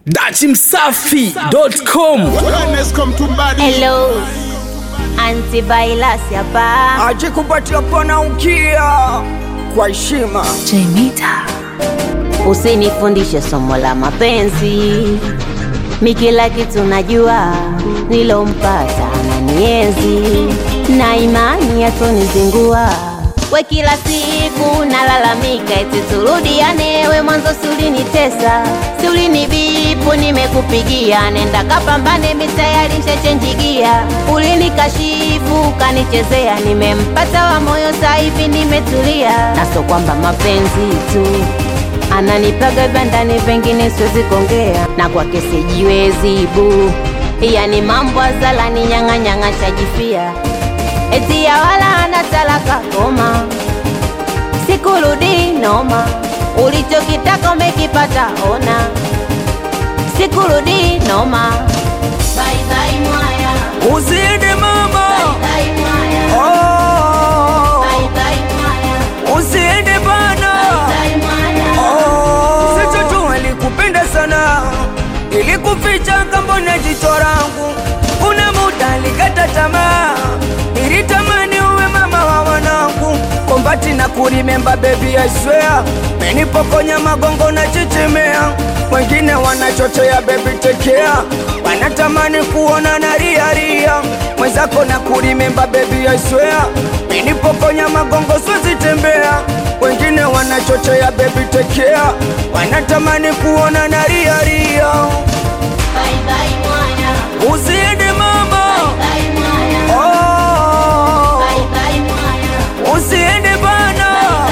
dachimsafi.com Wellness come to body. Hello, antivirus hapa. aje kupatia pana ukia kwa heshima Usinifundishe somo la mapenzi, mi kila kitu najua, nilompata na nienzi na imani yatonizingua. We kila siku nalalamika, eti turudiane, we mwanzo siulinitesa, siulinibipu, nimekupigia, nenda kapambane, mi tayari nshachenjigia, ulinikashifu, kanichezea, nimempata wa moyo, sasa hivi nimetulia, na so kwamba mapenzi tu ananipaga bandani, pengine siwezi kuongea na kwake sijiwezi bu, yani mambo azalani nyang'anyang'a shajifia, eti ya wala ana talaka koma, sikurudi noma, ulichokitaka umekipata ona, sikurudi noma. Bye bye mwaya, usiende mama bye mwaya, oh, bye bye mwaya, usiende bana bye mwaya. oh. Sasa tu alikupenda sana ilikuficha kambona jicho langu kuna muda alikata tamaa nilitamani uwe mama wa wanangu kombati na kurimemba bebi I swear menipokonya magongo na chichimea wengine wanachochea bebi tekea wanatamani kuona na riaria mwenzako na kurimemba bebi I swear menipokonya magongo siwezi tembea wengine wanachochea bebi tekea wanatamani kuona na riaria Bye bye mwaya, usiende mama bye mwaya, oh, bye bye mwaya. usiende bana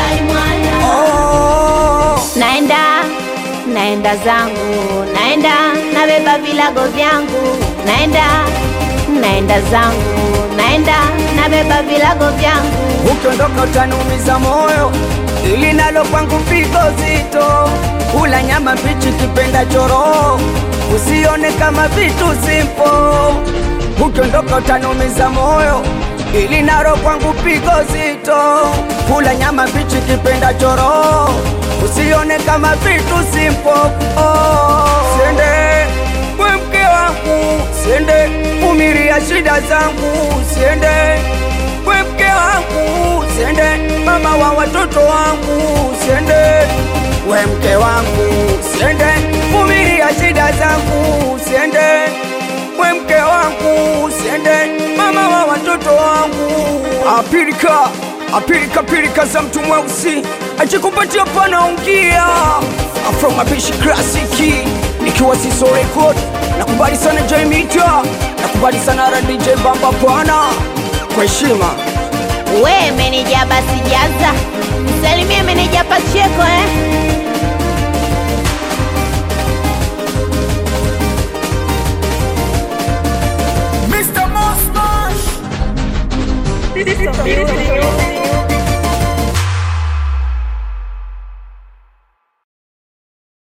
oh. Naenda, naenda zangu, naenda nabeba vilago vyangu, naenda, naenda zangu, naenda nabeba vilago vyangu. ukiondoka utanumiza moyo, ili nalo kwangu pigo zito. Kula nyama mbichi kipenda choro, usione kama vitu simpo. Ukiondoka utanumiza moyo, ili nalo kwangu pigo zito. Kula nyama mbichi kipenda choro, usione kama vitu simpo. Oh, siende we mke wangu, siende umiria shida zangu, siende we mke wangu siende, mama wa watoto wangu siende, we mke wangu siende, vumilia shida zangu siende, we mke wangu siende, mama wa watoto wangu. Apilika apilika pilika za mtu mweusi ajikupatia panaungia afro mapishi klasiki nikiwa siso record nakubali sana Jaimita nakubali sana ra DJ Bamba Bwana kwa heshima We meneja basi jaza, salimie meneja Pacheko eh. Mr. Mustache.